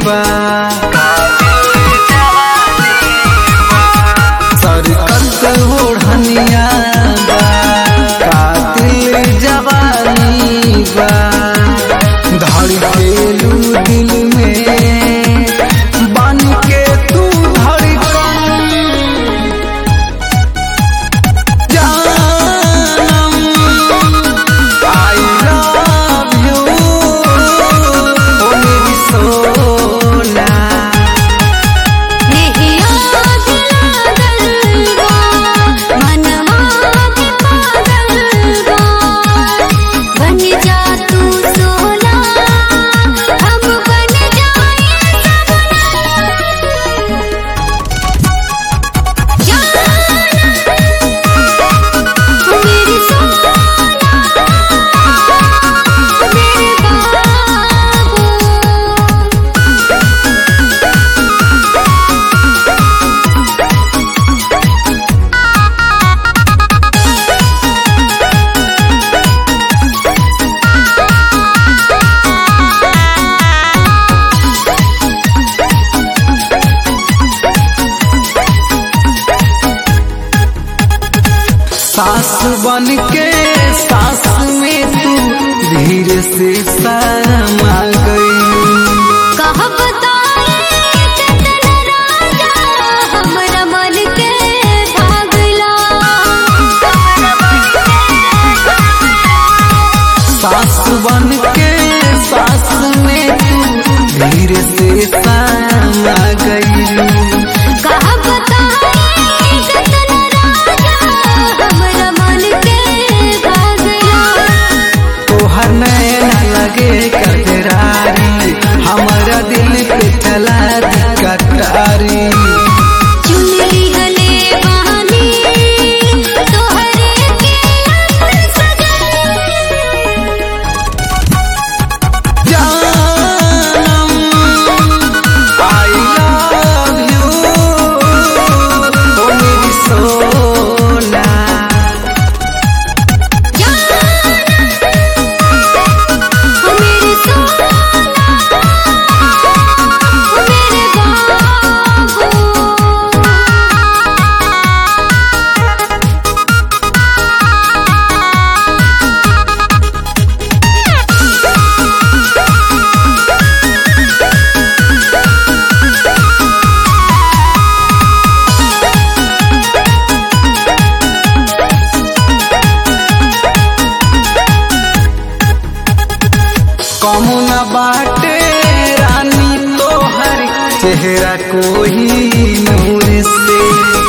बा सरकत ओढ़निया बा कातिल जवानी बा धड़केलू दिल में बन के तू धड़कन जानम आई लव यू ओ मेरी सोना नेहिया लागल बा मनवा के पागल बा बन जा तू सोना हम बन जाए सपना मेरी सोना मेरे बाबू सास बन के सास में तू धीरे से शर्मा गई कह बताए कितना राजा हमरा मन के भागला सास बन के सास में तू धीरे से शर्मा गई कह बताए कितना राजा हमरा मन के भागला तोहर नैना लगे कतरारी हमारा दिल पे चला दी कटारी चुनरी हले बहानी तोहरे के अंदर सजा जानम आई लव यू ओ मेरी सोना मेरे सोना मेरे बाबू कमु न बाटे रानी तोहर चेहरा कोई नूर से